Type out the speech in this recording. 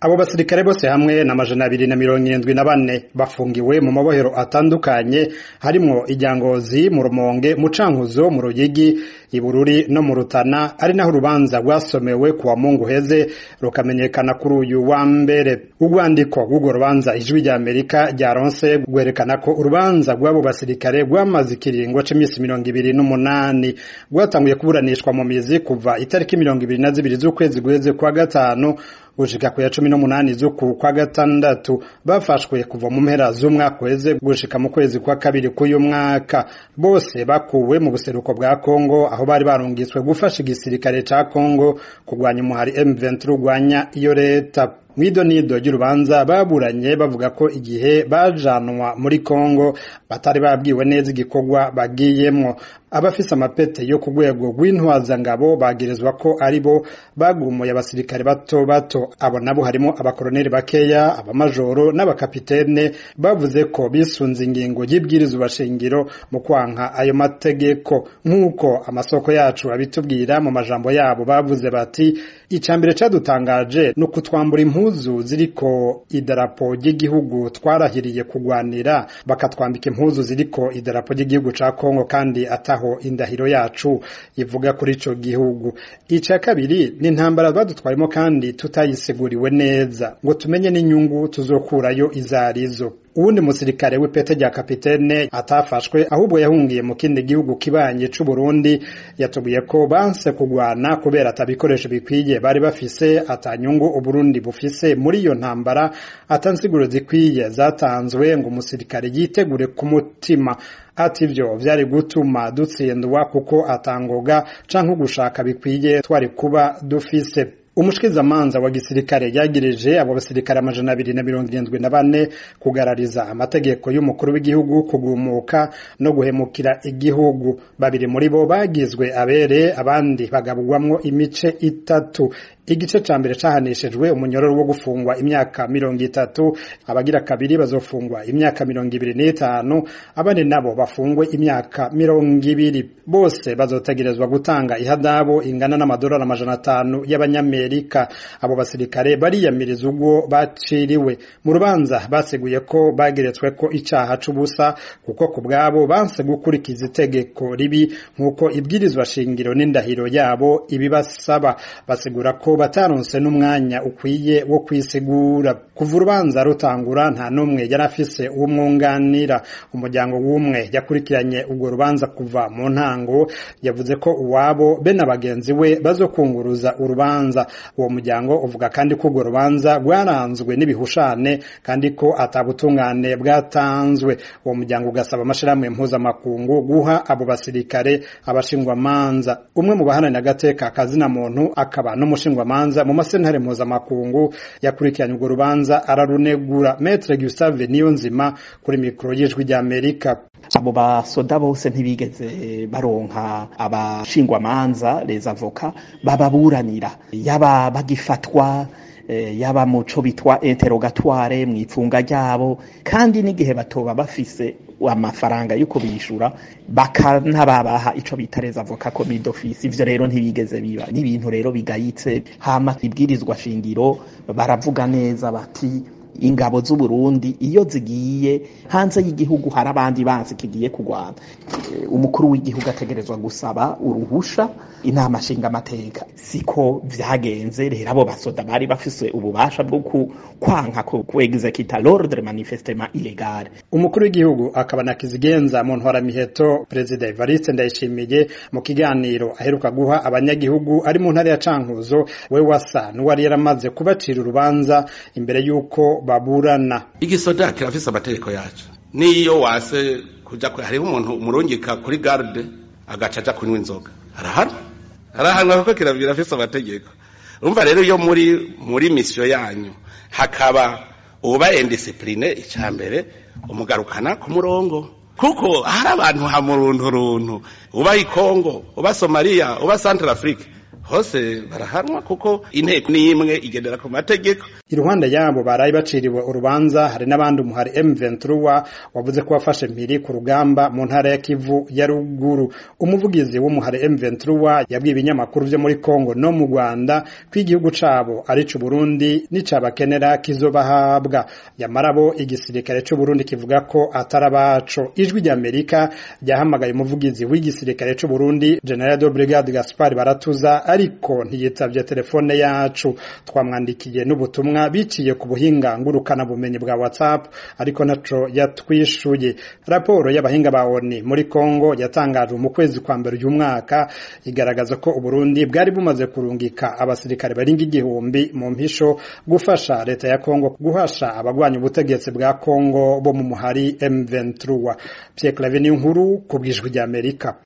abo basirikare bose hamwe na majana abiri na mirongo irindwi na bane bafungiwe mu mabohero atandukanye harimwo ijyangozi mu rumonge mu cankuzo mu ruyigi ibururi no mu rutana ari naho urubanza rwasomewe ku wa mungu heze rukamenyekana kuri uyu wa mbere urwandiko rw'urwo rubanza ijwi rya amerika ryaronse rwerekana ko urubanza rw'abo basirikare rwamaze ikiringo c'imisi mirongo ibiri n'umunani rwatanguye kuburanishwa mu mizi kuva itariki mirongo ibiri na zibiri z'ukwezi guheze kwa gatanu gushika ku ya cumi n'umunani z'uku kwa gatandatu bafashwe kuva mu mpera z'umwaka uheze gushika mu kwezi kwa kabiri k'uyu mwaka bose bakuwe mu buseruko bwa kongo aho bari barungitswe gufasha igisirikare ca kongo kurwanya umuhari m23 urwanya iyo leta mwido nido ry'urubanza baburanye bavuga ko igihe bajanwa muri Kongo batari babwiwe neza igikorwa bagiyemwo abafise amapete yo ku rwego rw'intwazangabo bagirizwa ko ari bo bagumuye abasirikare bato bato abo nabo harimo abakoroneli bakeya abamajoro n'abakapitene bavuze ko bisunze ingingo y'ibwirizwa shingiro mu kwanka ayo mategeko nk'uko amasoko yacu abitubwira mu majambo yabo bavuze bati icambere cadutangaje ni ukutwambura impuzu ziriko idarapo ry'igihugu twarahiriye kugwanira bakatwambika impuzu ziriko idarapo ry'igihugu ca Kongo kandi ataho indahiro yacu ivuga kuri ico gihugu ica kabiri ni intambara badutwayemo kandi tutayisiguriwe neza ngo tumenye n'inyungu tuzokurayo izarizo uwundi musirikare w'ipete rya kapitene atafashwe ahubwo yahungiye mu kindi gihugu kibanye c'u Burundi yatubwiye ko banse kugwana kubera atabikoresho bikwiye bari bafise atanyungu uburundi bufise muri iyo ntambara atansiguro zikwiye zatanzwe ngo umusirikare yitegure ku mutima ati ivyo vyari gutuma dutsindwa kuko atangoga canke ugushaka bikwiye twari kuba dufise umushikizamanza wa gisirikare yagirije abo basirikare amajana abiri na mirongo irindwi na bane kugarariza amategeko y'umukuru w'igihugu kugumuka no guhemukira igihugu babiri muri bo bagizwe abere abandi bagabwamwo imice itatu igice ca mbere cahanishijwe umunyororo wo gufungwa imyaka mirongo itatu abagira kabiri bazofungwa imyaka mirongo ibiri n'itanu abandi nabo bafungwe imyaka mirongo ibiri bose bazotegerezwa gutanga ihadabu ingana n'amadolari amajana atanu y'abanyamerika abo basirikare bariyamiriza ubwo baciriwe mu rubanza baseguye ko bageretswe ko icaha c'ubusa kuko ku bwabo banse gukurikiza itegeko ribi nk'uko ibwirizwa shingiro n'indahiro yabo ibibasaba basigura ko bataronse n'umwanya ukwiye wo kwisigura kuva urubanza rutangura nta n'umwe yari afise uwumwunganira umuryango w'umwe yakurikiranye urwo rubanza kuva mu ntango yavuze ko uwabo be na bagenzi we bazokunguruza urubanza uwo muryango uvuga kandi ko urwo rubanza rwaranzwe n'ibihushane kandi ko atabutungane bwatanzwe uwo muryango ugasaba amashirahamwe mpuzamakungu guha abo basirikare abashingwamanza umwe mu bahananira agateka kazina muntu akaba n'umushingwamanza manza mu masentare mpuzamakungu yakurikiranye urwo rubanza ararunegura Maître Gustave Niyonzima kuri mikoro y'ijwi rya Amerika abo basoda bose ntibigeze baronka abashingwamanza les avocats bababuranira yaba bagifatwa yaba muco bitwa interrogatoire mu ipfunga ryabo kandi n'igihe batoba bafise amafaranga yo kubishura bakanababaha ico bita les avocats commis d'office ivyo rero ntibigeze biba n'ibintu rero bigayitse hama ibwirizwa shingiro baravuga neza bati ingabo z'u Burundi iyo zigiye hanze y'igihugu hari abandi banzi kigiye kugwana umukuru w'igihugu ategerezwa gusaba uruhusha inama nshinga amateka siko vyagenze rero abo basoda bari bafise ububasha bwo kwanka ku executa l'ordre manifestement illégal umukuru w'igihugu akaba na kizigenza mu ntwara miheto perezida Evariste Ndayishimiye mu kiganiro aheruka guha abanyagihugu ari mu ntara ya Cankuzo we wasa n'uwari yaramaze kubacira urubanza imbere yuko baburana igisoda kirafise amategeko yacu niyo wase kuja hariho umuntu umurungika kuri garde agaca aja kunywa inzoga arahana arahanwa kuko kirafise amategeko urumva rero iyo muri muri misiyo yanyu hakaba uba indisipline icya mbere umugarukana ku murongo kuko hari abantu hamurunturuntu uba i Kongo uba Somalia uba Central Afrique hose barahanwa kuko inteko ni imwe igendera ku mategeko iruhande yabo barayi baciriwe urubanza hari n'abandi umuhari M23 wavuze ko wafashe mpiri ku rugamba mu ntara ya Kivu ya ruguru umuvugizi w'umuhari M23 yabwiye ibinyamakuru vyo muri Kongo no mu Rwanda ko igihugu cabo ari c'u Burundi n'icabakenera kizobahabwa yamarabo igisirikare c'u Burundi kivuga ko atarabaco ijwi rya Amerika ryahamagaye umuvugizi w'igisirikare c'u Burundi General de Brigade Gaspard Baratuza ariko ntiyitavye telefone yacu twamwandikiye n'ubutumwa biciye ku buhinga ngurukana bumenyi bwa WhatsApp ariko naco yatwishuye raporo y'abahinga ba ONU muri Kongo yatangajwe mu kwezi kwa mbere uyu mwaka igaragaza ko Uburundi bwari bumaze kurungika abasirikare baringa igihumbi mu mpisho gufasha leta ya Kongo guhasha abagwanya ubutegetsi bwa Kongo bo mu muhari M23 Pierre Claver ni nkuru ku bwijwi rya Amerika